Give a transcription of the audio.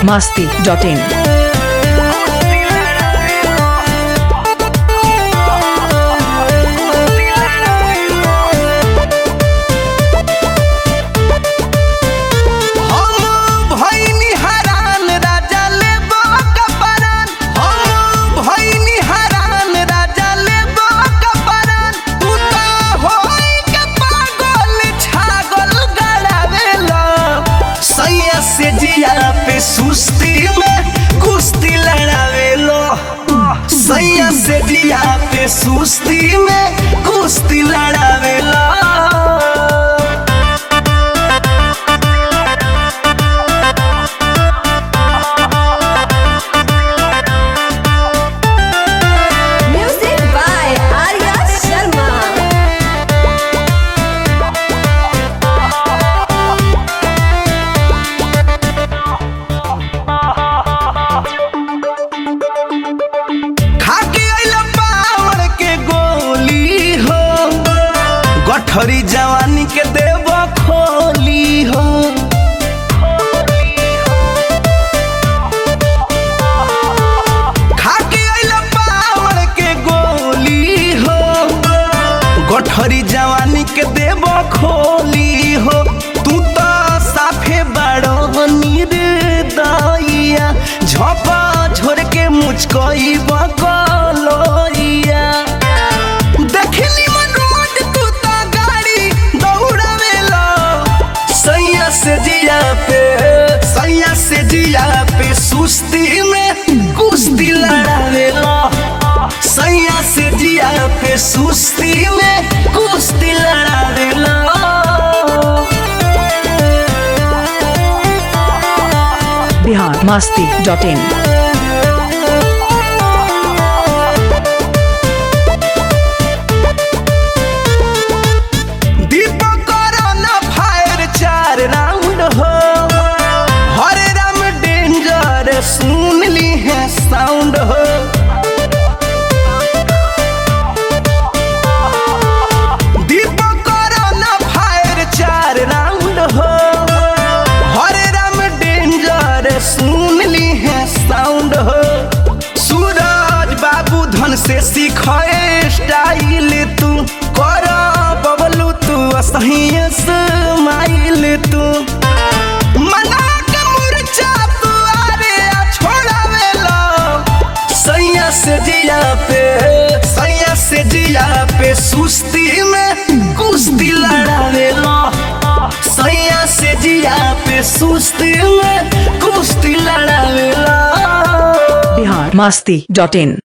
masti.in. हम भइनी हरान राजा लेबो कपरान हम भइनी हरान राजा लेबो कपरान तू तो होई के पागल छागल गड़ावेला सैया से जिया पे सुस्ती में कुश्ती लड़ावेलो सैया से जिया पे सुस्ती में कुश्ती लड़ावेला Music by Arya Sharma. खाके आइल पावर के गोली हो गठरी जवानी के देव खोली हो खाके आइल पावर के गोली हो गठरी जवानी के देव खोली हो तू तो साफे बड़ो निर्दयिया झपा झोर के मुझकोई बकलोइया देखली मन रोड तू तो गाड़ी दौड़ावेला सैया से जिया पे सैया से जिया पे सुस्ती में कुश्ती लड़ावेला सैया से जिया पे सुस्ती में कुश्ती लड़ावेला Bihar masti.in. Deepak corona fire चार राउंड हो हरे राम डेंजर सुन ली है साउंड हो दीपक कोरोना फायर चार राउंड हो हरे राम डेंजर सुन ली है साउंड हो सूरज बाबू धन से सीखे स्टाइल तू कर बबलू तू असही स्माइल तू मना के मुरचा तू आरे आ छोड़ावेला सैया से जिया पे सैया से जिया पे सुस्ती में कुश्ती लड़ावेला सैया से जिया पे सुस्ती में कुश्ती लड़ावेला Bihar masti.in.